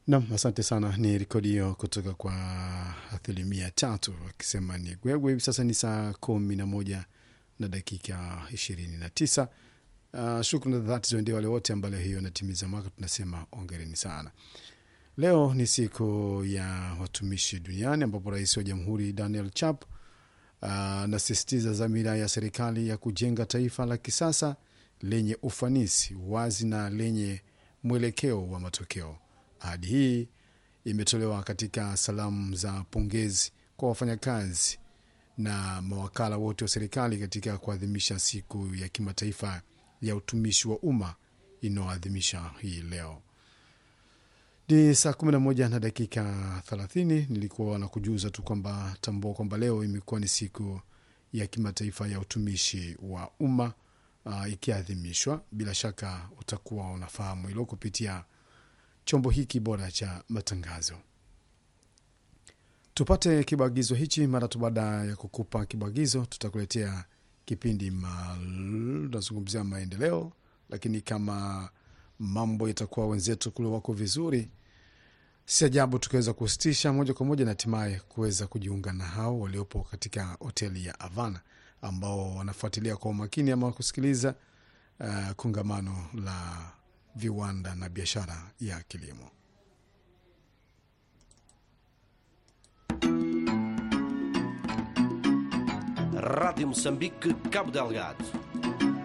Nam, asante sana. Ni rekodi hiyo kutoka kwa asilimia tatu akisema ni gwegwe. Hivi sasa ni saa kumi na moja na dakika ishirini na tisa. Uh, shukrani za dhati ziwaendee wale wote ambao hiyo anatimiza mwaka, tunasema ongereni sana. Leo ni siku ya watumishi duniani ambapo rais wa jamhuri Daniel Chap anasisitiza uh, dhamira ya serikali ya kujenga taifa la kisasa lenye ufanisi, wazi na lenye mwelekeo wa matokeo. Ahadi hii imetolewa katika salamu za pongezi kwa wafanyakazi na mawakala wote wa serikali katika kuadhimisha siku ya kimataifa ya utumishi wa umma inayoadhimisha hii leo. Ni saa 11 na dakika 30. Nilikuwa na kujuza tu kwamba tambua kwamba leo imekuwa ni siku ya kimataifa ya utumishi wa umma uh, ikiadhimishwa. Bila shaka utakuwa unafahamu hilo kupitia chombo hiki bora cha matangazo. Tupate kibagizo hichi. Mara tu baada ya kukupa kibagizo, tutakuletea kipindi nazungumzia maendeleo, lakini kama mambo itakuwa wenzetu kule wako vizuri, si ajabu tukaweza kusitisha moja kwa moja na hatimaye kuweza kujiunga na hao waliopo katika hoteli ya Havana ambao wanafuatilia kwa umakini ama kusikiliza uh, kongamano la viwanda na biashara ya kilimo. Rádio Moçambique, Cabo Delgado